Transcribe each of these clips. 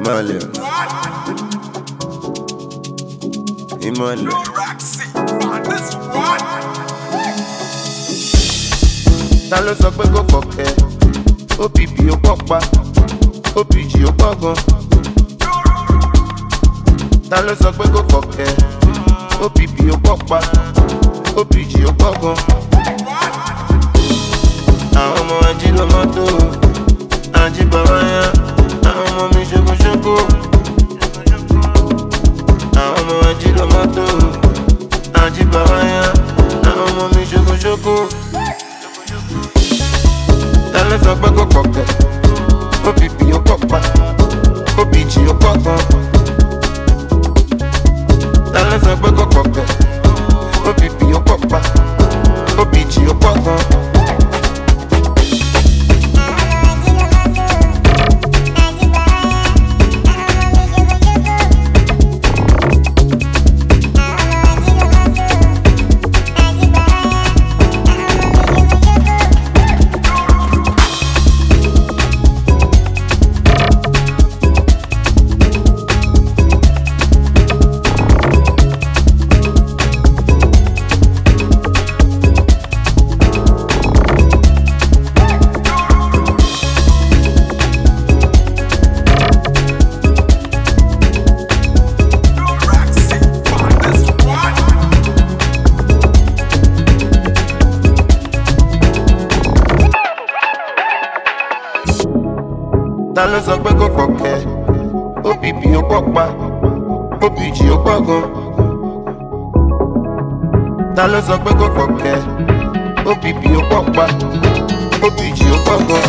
ìmọ̀lẹ̀ ìmọ̀lẹ̀. ta ló sọ pé kò kọ̀kẹ́ opp ó pọ̀ pa opg ó pọ̀ gan. ta ló sọ pé kò kọ̀kẹ́ opp ó pọ̀ pa opg ó pọ̀ gan. àwọn ọmọ ají ló mọ́tò ají bàbá yá àwọn ọmọ mi ṣokoṣoko. àwọn ọmọ ají ló mọ́tò ají bàbá yá àwọn ọmọ mi ṣokoṣoko. ta ló sọ pé kò kọ̀kẹ́ opp ó pọ̀ pa opg ó pọ̀ gan. ta ló sọ pé kò kọ̀kẹ́ opp ó pọ̀ pa opg ó pọ̀ gan. ta ló sọ pé kò kọ̀kẹ́ opp ó pọ̀ pa opg ó pọ̀ gan. ta ló sọ pé kò kọ̀kẹ́ opp ó pọ̀ pa opg ó pọ̀ gan.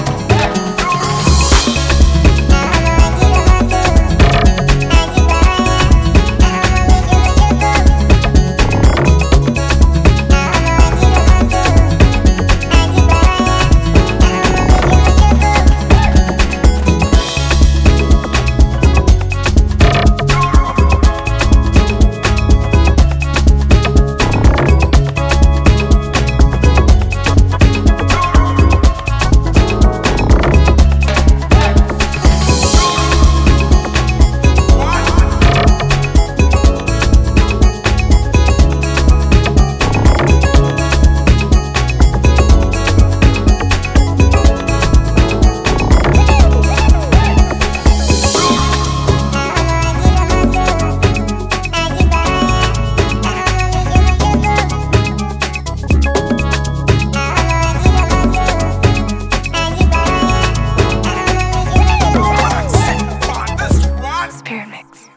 Spirit Mix.